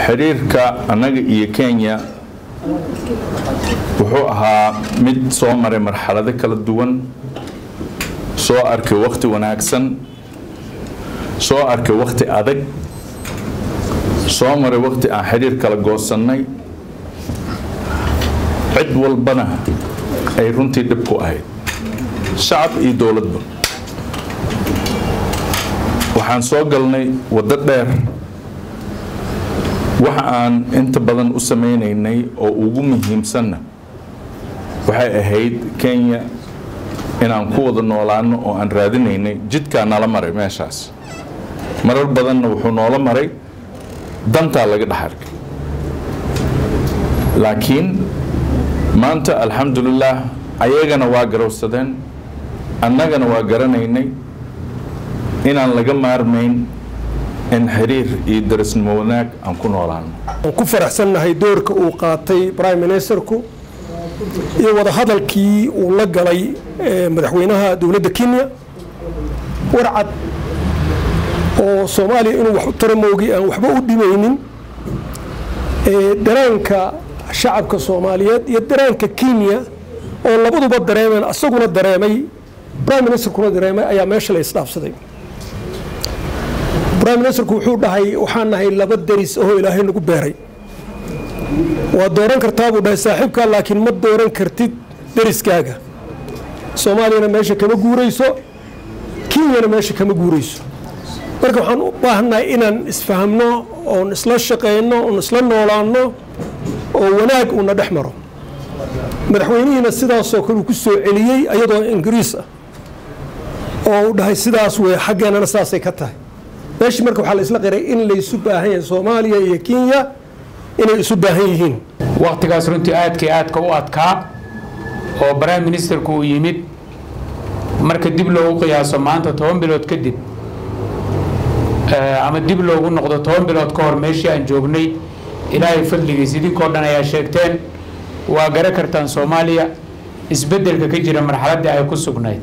xiriirka annaga iyo kenya wuxuu ahaa mid soo maray marxalado kala duwan soo arkay wakhti wanaagsan soo arkay wakhti adag soo maray wakhti aan xiriir kala goosannay cid walbana ay runtii dhib ku ahayd shacab iyo dowladba waxaan soo galnay waddo dheer waxa aan inta badan u samaynaynay oo ugu muhiimsanna waxay ahayd kenya inaan ku wada noolaano oo aan raadinaynay jidkaa nala maray meeshaas marar badanna wuxuu noola maray dantaa laga dhex arkay laakiin maanta alxamdulilaah ayagana waa garowsadeen annagana waa garanaynay inaan laga maarmayn in xiriir iyo darisnimo wanaag aan ku noolaano waan ku faraxsannahay doorka uu qaatay prime ministerku iyo wadahadalkii uu la galay madaxweynaha dowladda kenya warcad oo soomaaliya inuu wax u tara moogi aan waxba u dhimaynin daraanka shacabka soomaaliyeed iyo daraanka kenya oo labaduba dareemeen asaguna dareemay prime ministerkuna dareemay ayaa meesha la isdhaafsaday prime ministerku wuxuu dhahay waxaan nahay laba deris oo ilaahay nagu beeray waa dooran kartaa buu dhahay saaxiibkaa laakiin ma dooran kartid deriskaaga soomaaliyana meesha kama guurayso kenyana meesha kama guurayso marka waxaan u baahannahay inaan isfahamno oon isla shaqayno oon isla noolaanno oo wanaag uuna dhex maro madaxweynihiina sidaasoo kale uu ku soo celiyey ayadoo ingiriis ah oo uu dhahay sidaas wey xaggeenana saasay ka tahay meeshii marka waxaa la isla qiray in laysu baahan yahay soomaaliya iyo kenya inay isu baahan yihiin wakhtigaas runtii aadkii aadka u adkaa oo prime ministerku uu yimid marka dib loogu qiyaaso maanta toban bilood kadib ama dib loogu noqdo toban bilood ka hor meeshii aan joognay ilaahay fadligiis idinkoo dhan ayaa sheegteen waa gara kartaan soomaaliya isbeddelka ka jira marxaladdii ay ku sugnayd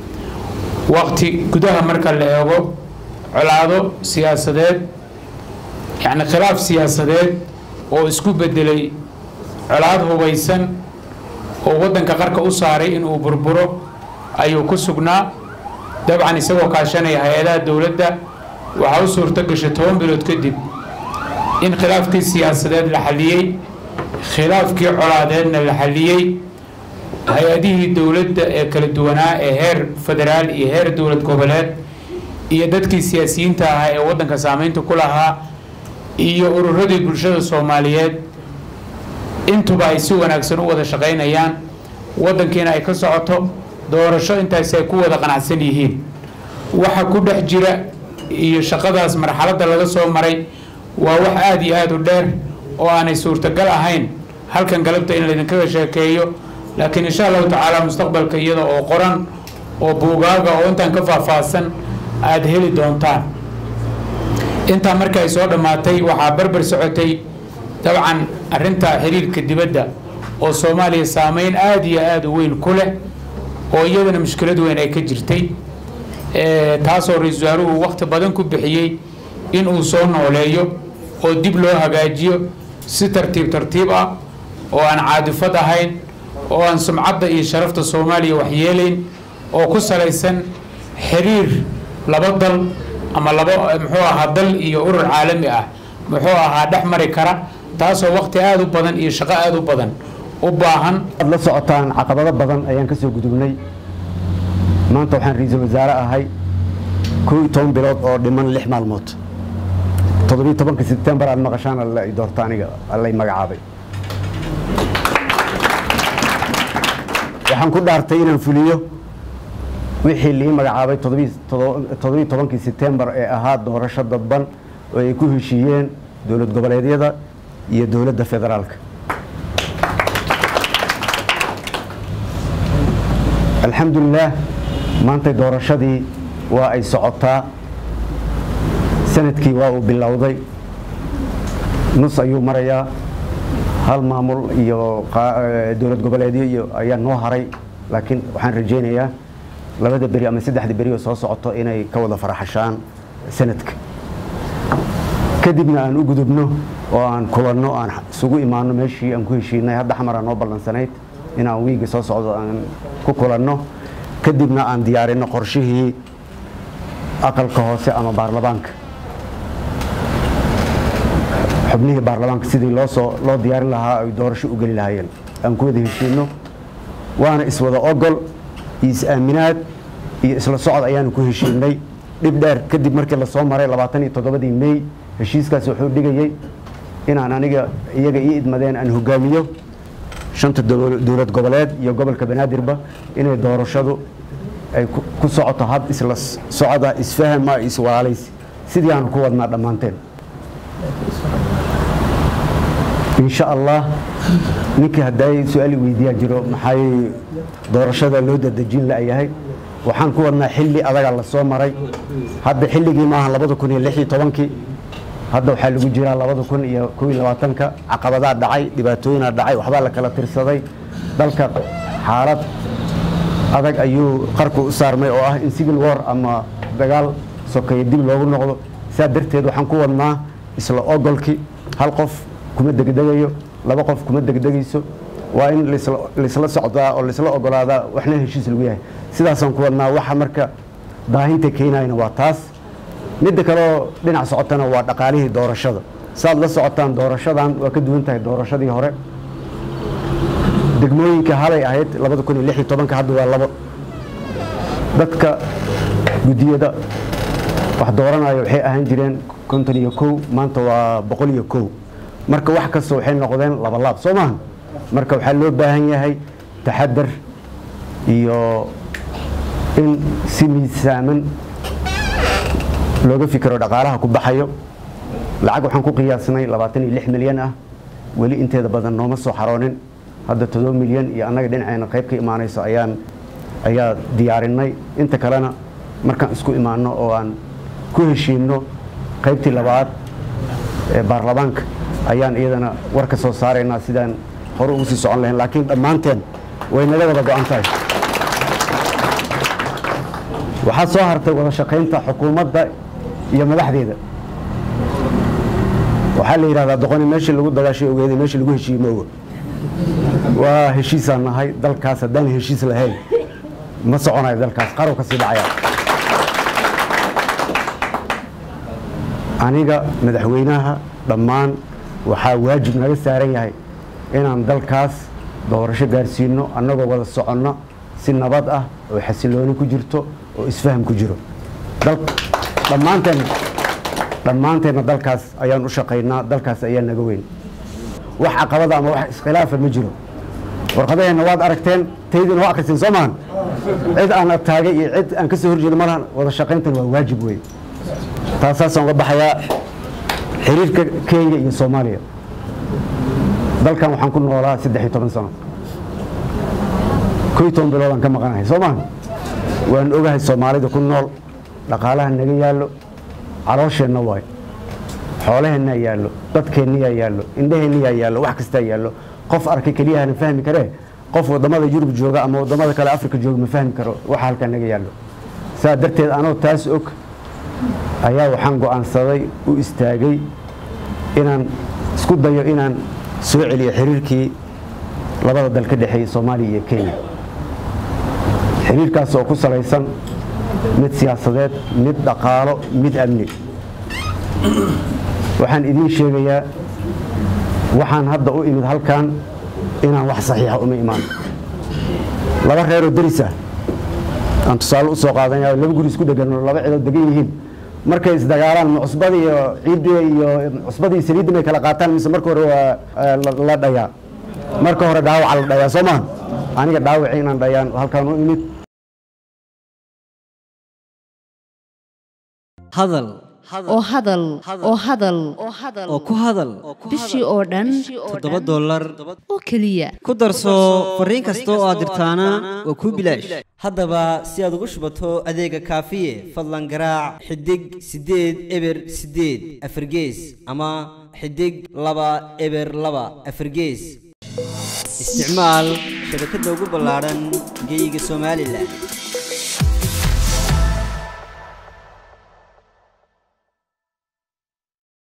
wakti gudaha marka la eego colaado siyaasadeed yacni khilaaf siyaasadeed oo isku beddelay colaad hubaysan oo waddanka qarka u saaray inuu burburo ayuu ku sugnaa dabcan isagoo kaashanaya hay-adaha dowladda waxaa u suurto gashay toban bilood kadib in khilaafkii siyaasadeed la xalliyey khilaafkii colaadeedna la xalliyey hay-adihii dowladda ee kala duwanaa ee heer federaal iyo heer dowlad goboleed iyo dadkii siyaasiyiinta ahaa ee waddanka saameynta ku lahaa iyo ururadii bulshada soomaaliyeed intuba ay si wanaagsan u wada shaqaynayaan waddankiina ay ka socoto doorasho intaasi ay ku wada qanacsan yihiin waxa ku dhex jira iyo shaqadaas marxaladda laga soo maray waa wax aada iyo aada u dheer oo aanay suurtagal ahayn halkan galabta in laydinkaga sheekeeyo laakiin insha allahu tacaala mustaqbalka iyada oo qoran oo buugaaga oo intaan ka faahfaahsan aada heli doontaan intaa marka ay soo dhammaatay waxaa barbar socotay dabcan arrinta xiriirka dibadda oo soomaaliya saameyn aada iyo aada u weyn ku leh oo iyadana mushkilad weyn ay ka jirtay taasoo ra-iisul wasaaruhu wakhti badan ku bixiyey inuu soo nooleeyo oo dib loo hagaajiyo si tartiib tartiib ah oo aan caadifad ahayn oo aan sumcadda iyo sharafta soomaaliya waxyeelayn oo ku salaysan xiriir laba dal ama laba muxuu ahaa dal iyo urur caalami ah muxuu ahaa dhex mari kara taasoo wakhti aada u badan iyo shaqo aada u badan u baahan ad la socotaan caqabado badan ayaan ka soo gudubnay maanta waxaan ra-iisul wasaare ahay kow iyo toban bilood oo dhiman lix maalmood toddobiyo tobanka sebtembar aad maqashaan alla i doorta aniga allay magacaabay waxaan ku dhaartay inaan fuliyo wixii lii magacaabay toddobiyo tobankii sebtembar ee ahaa doorasho dadban oo ay ku heshiiyeen dowlad goboleedyada iyo dowladda federaalka alxamdulilaah maantay doorashadii waa ay socotaa sanadkii waa uu bilowday nus ayuu marayaa hal maamul iyo dowlad goboleedyo iyo ayaa noo haray laakiin waxaan rajaynayaa labada beri ama saddexda beri oo soo socoto inay ka wada faraxashaan sanadka kadibna aan u gudubno oo aan kulanno aan isugu imaano meeshii aan ku heshiinay hadda xamara noo ballansanayd inaan wiiga soo socdo aan ku kulanno kadibna aan diyaarinno qorshihii aqalka hoose ama baarlamaanka xubnihii baarlamaanka sidii loo soo loo diyaarin lahaa ay doorasho u geli lahaayeen aan ku wada heshiinno waana iswada ogol iyo is-aaminaad iyo isla socod ayaanu ku heshiinay dhib dheer kadib markii lasoo maray labaatan iyo toddobadii mey heshiiskaas wuxuu dhigayey inaan aniga iyaga ii idmadeen aan hogaamiyo shanta dowlad goboleed iyo gobolka banaadirba inay doorashadu ay ku socoto hab isla socda isfahama iswalaalays sidii aanu ku wadnaa dhammaanteen insha allah ninkii hadday su-aali weydiiyaa jiro maxay doorashada loo dadejin la-yahay waxaan ku wadnaa xilli adaga la soo maray hadda xilligii maaha labada kun iyo lix iyo tobankii hadda waxaa lagu jiraa labada kun iyo kow iyo labaatanka caqabadaa dhacay dhibaatooyinaa dhacay waxbaa la kala tirsaday dalka xaalad adag ayuu qarku u saarmay oo ah in civil war ama dagaal sokeeye dib loogu noqdo saa darteed waxaan ku wadnaa isla ogolkii hal qof kuma degdegayo laba qof kuma degdegayso waa in laisla socdaa oo laisla ogolaadaa waxna heshiis lagu yahay sidaasaan ku wadnaa waxa marka daahinta keenayna waa taas midda kaleoo dhinac socotana waa dhaqaalihii doorashada saaad la socotaan doorashadan waa ka duwan tahay doorashadii hore degmooyinka halay ahayd labada kun iyo lix iyo tobanka hadda waa labo dadka guddiyada wax dooranaya waxay ahaan jireen konton iyo kow maanta waa boqol iyo kow marka wax kasta waxay noqdeen labalaab soo maaha marka waxaa loo baahan yahay taxadar iyo in si miisaaman looga fikiro dhaqaalaha ku baxayo lacag waxaan ku qiyaasnay labaatan iyo lix milyan ah weli inteeda badan nooma soo xaroonin hadda todoba milyan iyo annaga dhinaceena qayb ka imaanayso ayaan ayaa diyaarinay inta kalena markaan isku imaano oo aan ku heshiinno qaybtii labaad ee baarlamaanka ayaan iyadana war ka soo saaraynaa sidaan hore ugu sii socon lahayn laakiin dhammaanteen way naga wada go-an tahay waxaa soo hartay wada shaqaynta xukuumadda iyo madaxdeeda waxaa la yidhahdaa doqoni meeshii lagu dagaashay ogeeday meeshii lagu heshiiyey ma oga waa heshiisaan nahay dalkaas haddaan heshiis lahayn ma soconayo dalkaas qarow ka sii dhacaya aniga madaxweynaha dhammaan waxaa waajib naga saaran yahay inaan dalkaas doorasho gaarsiino annagoo wada soconno si nabad ah oo xasilooni ku jirto oo isfaham ku jiro dhammaanteen dhammaanteenna dalkaas ayaan u shaqaynaa dalkaas ayaa naga weyn wax caqabada ama wax iskhilaafa ma jiro warqadaheenna waad aragteen taydina waa akhriseen soo maahan cid aan taagay iyo cid aan ka soo horjeedo malahan wada shaqayntan waa waajib wey taasaasaan uga baxayaa xiriirka kenya iyo soomaaliya dalkan waxaan ku noolaa saddex iyo toban sano ko iyo toban biloodaan ka maqanahay soo maaha waan ogahay soomaalida ku nool dhaqaalaha naga yaallo caloosheenna waay xoolaheenna yaallo dadkeenniyaa yaallo indhaheenniyaa yaallo wax kastaa yaallo qof arkay keliyahana fahmi karee qof wadamada yurub jooga ama wadamada kale afrika jooga ma fahmi karo waxa halkaa naga yaallo saa darteed anoo taas og ayaa waxaan go'aansaday u istaagay inaan isku dayo inaan soo celiyo xiriirkii labada dal ka dhexeeyey soomaaliya iyo kenya xiriirkaas oo ku salaysan mid siyaasadeed mid dhaqaalo mid amni waxaan idiin sheegayaa waxaan hadda u imid halkan inaan wax saxiixa uma imaan laba reeroo deris ah aan tusaale u soo qaadanaya laba guri isku dhegan laba cidood degan yihiin markay isdagaalaan ma cusbada iyo ciidda iyo cusbada iyo saliidda may kala qaataan mise marka hore waa la dhayaa marka hore dhaawaca la dhayaa soo maha aniga dhaawacii inaan dhayaan halkaan u imid hadal oo hadal oo hadal oo ku hadal bishii oo dhan toddoba dollar oo keliya ku darso fariin kasta oo aad dirtaana waa kuu bilaash haddaba si aad ugu shubato adeega kaafiye fadlan garaac xidig siddeed eber siddeed afargees ama xidig laba eber laba afargees isticmaal shabakadda ugu ballaadhan geyga somalilan